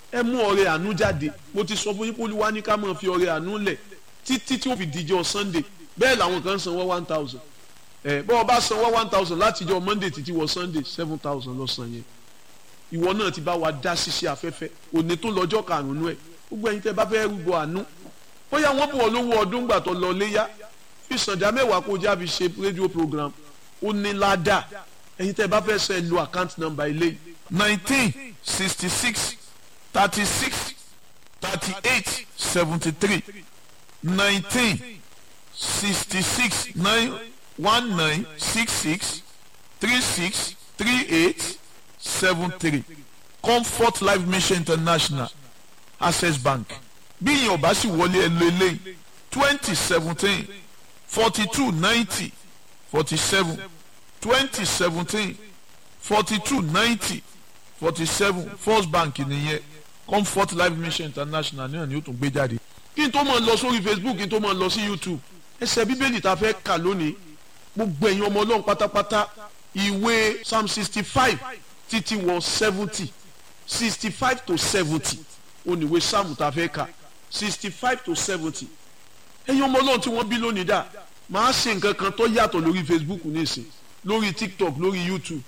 ẹ mú ọrẹ àánú jáde mo ti sọ fún yín pé olúwa ní ká máa fi ọrẹ àánú lẹ̀ títí tí ó fi díjọ́ sunday bẹ́ẹ̀ làwọn kan sanwó one thousand ẹ bọ́ ọ bá sanwó one thousand láti jọ monday títí wọ sunday seven thousand lọ san yẹn ìwọ náà ti bá wa dá ṣiṣẹ́ afẹ́fẹ́ òní tó lọ́jọ́ karùn-ún ẹ̀ gbogbo ẹ̀yin tẹ́ bá fẹ́ rúbọ àánú bóyá wọ́n bọ̀ lówó ọdún gbà tó lọ léyà fi sànjà mẹ́wàá kó jáfi ṣe rédíò program ó ní ládàá ẹ̀yin tẹ́ bá fẹ́ sẹ́ lo account number ilé nineteen sixty six thirty six thirty eight seventy three nineteen sixty six nine one nine six six three six three eight seven three comfort life mission international access bank bí ìyẹn ọba sì wọlé ẹ lo eléyìí twenty seventeen forty two ninety forty seven twenty seventeen forty two ninety forty seven first bank nìyẹn comfort life mission international náà ni ó tún gbé jáde. kí n tó máa lọ sórí facebook kí n tó máa lọ sí youtube ẹsẹ̀ bíbélì tá a fẹ́ kà lónìí gbogbo ẹ̀yin ọmọ ọlọ́run pátápátá ìwé psalm sixty five títí wọ seventy sixty five to seventy oníwé psalm tá a fẹ́ kà sixty five to seventy ẹ̀yin ọmọ ọlọ́run tí wọ́n bí lónìí dà máa ṣe nǹkan kan tó yàtọ̀ lórí facebook nísìn lórí tiktok lórí youtube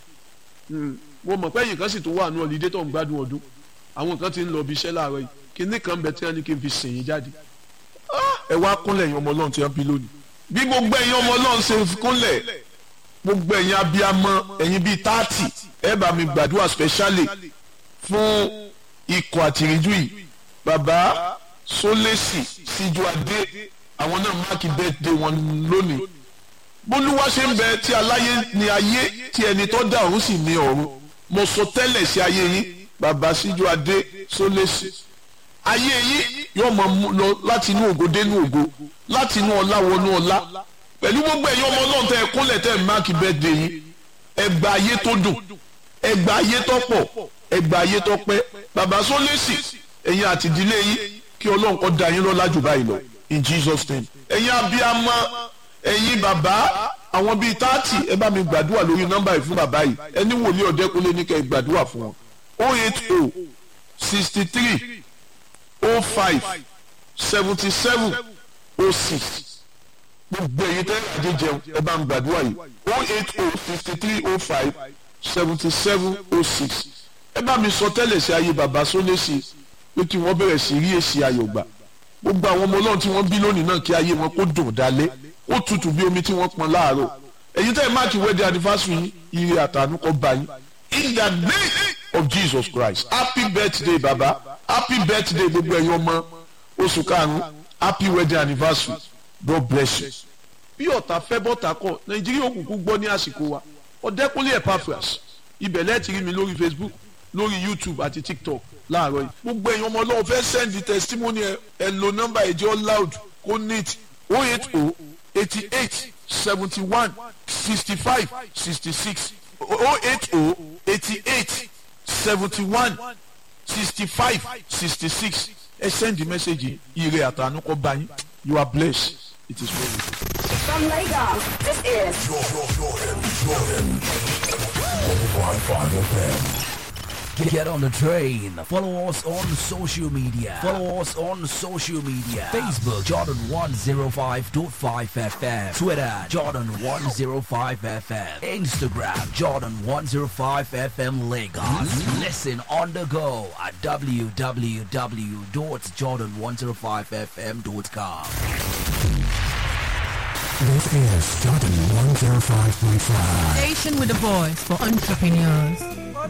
mo mọ̀ pé ẹ̀yin kan sì tó wà ní ọ̀lídé tó ń gbádùn ọdún àwọn kan ti ń lọ ibi iṣẹ́ láàárọ̀ yìí kíní kan bẹ tí wọ́n ní kí n fi sìn yín jáde ẹ wá kúnlẹ̀ ẹ̀yin ọmọ ọlọ́run tí wọ́n bí lónìí bí gbogbo ẹ̀yin ọmọ ọlọ́run ṣe kúnlẹ̀ gbogbo ẹ̀yin abiyamọ ẹ̀yin bíi táàtì ẹ bá mi gbàdúrà specially fún ikọ̀ àtìríjú yìí bàbá sólèsì síjú adé àwọn náà máàkì birthday wọn lónìí bólúwa ṣe ń bẹ tí aláyé ní ayé tí ẹni tó dá ọ̀run sì ní ọ̀run mo sọ tẹ́lẹ̀ sí ayé yín bàbá síjú adé sólèsì ayé yín yóò máa mú lọ láti inú ògo dénú ògo láti inú ọlá wọnú ọlá pẹ̀lú gbogbo ẹ̀yin ọmọ náà tẹ ẹ kúnlẹ̀ tẹ ẹ máàkì birthday yín ẹgbà ayé tó dùn ẹgbà ayé tó pọ̀ ẹgbà ayé tó pẹ́ bàbá sólèsì ẹ̀yin àti ìdílé yín kí ọlọ́run kó dá yín lọ́lá jù báyìí lọ in Jesus name ẹ̀yin abiyamọ ẹ̀yin bàbá àwọn bíi táàtì ẹ bá mi gbàdúrà lórí nọ́mbà yìí fún bàbá yìí ẹni wòlíì ọ̀dẹ́kunlé ní kẹ́ ẹ gbàdúrà fún wọn oh eight oh sixty three oh five seventy seven oh six gbogbo ẹ̀yin tẹ́ adé jẹun ẹ bá ń gbàdúrà yìí oh eight oh sixty three oh five seventy seven oh six ẹ bá mi sọ tẹ́lẹ̀ sí ayé bàbá sólésì pé kí wọ́n bẹ̀rẹ̀ sí rí èsì ayọ̀ gbà gbogbo àwọn ọmọ ọlọ́run tí wọ́n bí lónìí náà kí ayé wọn kó dùn dálé ó tutù bí omi tí wọ́n pọn láàárọ̀ ẹ̀yin tẹ́ ẹ máàkì wedding anniversary yín ire àtànú kọ́ bá yín in the name of Jesus Christ happy birthday baba happy birthday gbogbo ẹ̀yin ọmọ oṣù karùn-ún happy wedding anniversary God bless you. bí ọ̀tá fẹ́ bọ́tà kọ̀ nàìjíríà òkùnkùn gbọ́ ní àsìkò wa ọ̀dẹ́kúnlé epaphras ibẹ̀ lẹ́ẹ̀tì rí mi lórí facebook lórí youtube àti tiktok láàárọ̀ yìí gbogbo ẹ̀yin ọmọ ọlọ́run fẹ́ send testimony ẹ ẹ lo nọ́mbà ẹ̀jẹ̀ loud kó neat oh eight oh eighty eight seventy one sixty five sixty six oh eight oh eighty eight seventy one sixty five sixty six ẹ send the message ire àtànú kọ́ bá yín you are blessed it is well with you. From Lagos, this is Get on the train. Follow us on social media. Follow us on social media. Facebook Jordan 105.5 FM. Twitter Jordan 105 FM. Instagram Jordan 105 FM Lagos. Listen on the go at www.jordan105fm.com. This is Jordan 105.5. Station with a voice for entrepreneurs.